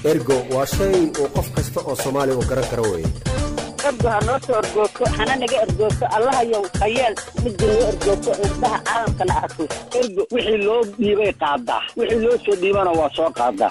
ergo waa shay uu qof kasta oo soomaali uu garan karo weye ergo ha noo soo ergoogto hana naga ergoogto allahayow hayeel midda noo ergoogto indhaha caalamkana arko ergo wixii loo dhiibay qaadaa wixii loo soo dhiibana waa soo qaadaa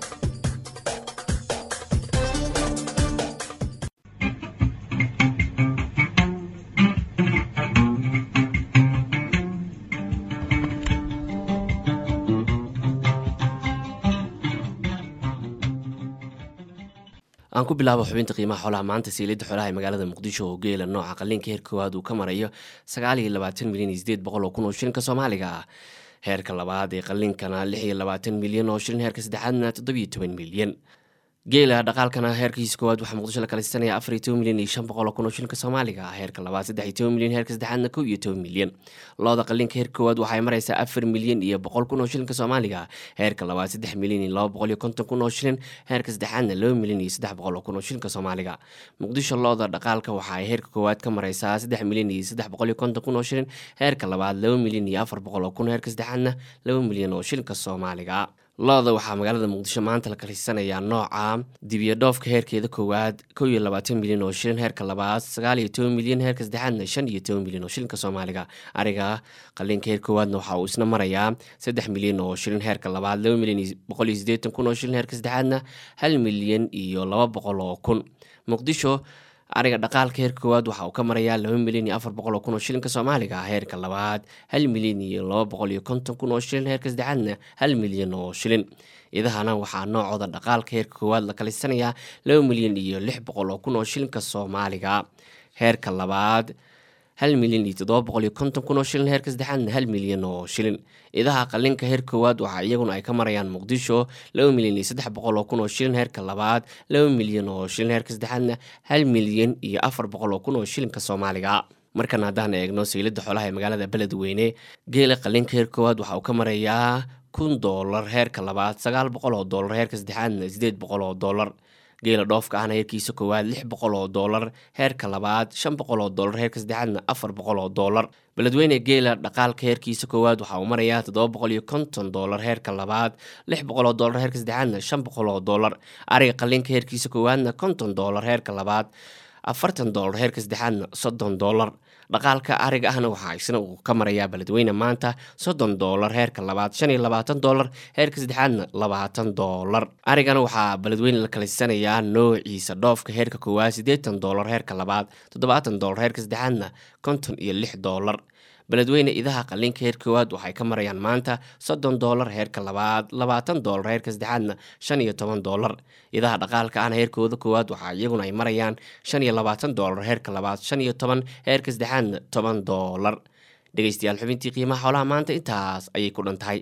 aan ku bilaabo xubinta qiimaha xoolaha maanta siilada xoolaha ee magaalada muqdisho oo geela nooca qaliinka heer koowaad uu ka marayo sagaal iyo labaatan milyan iyo sideed boqol oo kun oo shilinka soomaaliga ah heerka labaad ee qaliinkana lix iyo labaatan milyan oo shilin heerka saddexaadna toddobiyo toban milyan geela dhaqaalkana heerkiisa koowaad waxaa muqdisho la kaleysanaya afar iyo toban milyan iyo shan boqol oo kun oo shilinka soomaaliga ah heerka labaad saddex iyo toban milyan heerka saddexaadna kow iyo toban milyan looda qaliinka heer koowaad waxay mareysaa afar milyan iyo boqol kun oo shilinka soomaaliga ah heerka labaad saddex milyan iyo laba boqol iyo konton kun oo shilin heerka saddexaadna laba milyan iyo saddex boqol oo kun oo shilinka soomaaliga muqdisho looda dhaqaalka waxa ay heerka koowaad ka mareysaa saddex milyan iyo saddex boqol iyo konton kun oo shilin heerka labaad laba milyan iyo afar boqol oo kun heerka saddexaadna laba milyan oo shilinka soomaaliga looda waxaa magaalada muqdisho maanta la kalisanayaa nooca dibiya dhoofka heerkeeda koowaad kow iyo labaatan milyan oo shilin heerka labaad sagaal iyo toban milyan heerka saddexaadna shan iyo toban milyan oo shilinka soomaaliga ariga qaliinka heer koowaadna waxa uu isna marayaa saddex milyan oo shilin heerka labaad laba milyan iyo boqol iyo siddeetan kun oo shilin heerka saddexaadna hal milyan iyo laba boqol oo kun muqdisho ariga dhaqaalka heerka koowaad waxa uu ka marayaa laba milyan iyo afar boqol oo kun oo shilinka soomaaliga ah heerka labaad hal milyan iyo laba boqol iyo konton kun oo shilin heerka saddexaadna hal milyan oo shilin idahana waxaa noocooda dhaqaalka heerka koowaad la kalisanayaa laba milyan iyo lix boqol oo kun oo shilinka soomaaliga heerka labaad hal milyan iyo toddoba boqol iyo konton kun oo shilin heerka saddexaadna hal milyan oo shilin idaha qalinka heer koowaad waxaa iyaguna ay ka marayaan muqdisho laba milyan iyo saddex boqol oo kun oo shilin heerka labaad laba milyan oo shilin heerka saddexaadna hal milyan iyo afar boqol oo kun oo shilinka soomaaliga markan haddaan eegno saylada xoolaha ee magaalada beledweyne geela qalinka heer koowaad waxa uu ka marayaa kun doolar heerka labaad sagaal boqol oo doolar heerka saddexaadna sideed boqol oo doolar geela dhoofka ahna heerkiisa koowaad lix boqol oo doolar heerka labaad shan boqol oo doolar heerka saddexaadna afar boqol oo doolar beledweyne geela dhaqaalka heerkiisa koowaad waxa uu marayaa toddoba boqol iyo konton doolar heerka labaad lix boqol oo doolar heerka saddexaadna shan boqol oo doolar ariga qalinka heerkiisa koowaadna konton doolar heerka labaad afartan doolar heerka saddexaadna soddon doolar dhaqaalka ariga ahna waxaa isna uu ka marayaa beledweyne maanta soddon doolar heerka labaad shan iyo labaatan doolar heerka saddexaadna labaatan doolar arigana waxaa beledweyne la kalisanayaa noociisa dhoofka heerka koowaad siddeetan doolar heerka labaad toddobaatan doolar heerka saddexaadna konton iyo lix doolar beledweyne idaha qalinka heer koowaad waxay ka marayaan maanta soddon doolar heerka labaad labaatan doolar heerka saddexaadna shan iyo toban doolar idaha dhaqaalka ahna heerkooda koowaad waxaa iyaguna ay marayaan shan iyo labaatan doolar heerka labaad shan iyo toban heerka saddexaadna toban doolar dhegeystayaal xubintii qiimaha xoolaha maanta intaas ayay ku dhan tahay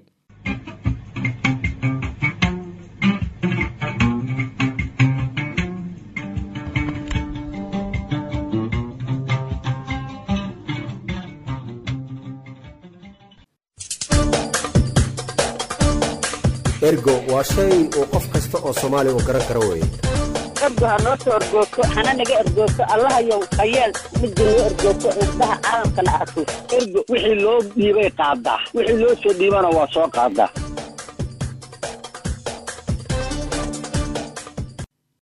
ergo waa shay uu qof kasta oo soomaali uu garan karo weye ergo ha noo soo ergoogto hana naga ergoogto allahayow hayeel midda noo ergoogto indhaha caalamkana arko ergo wixii loo dhiibay qaadaa wixii loo soo dhiibana waa soo qaadaa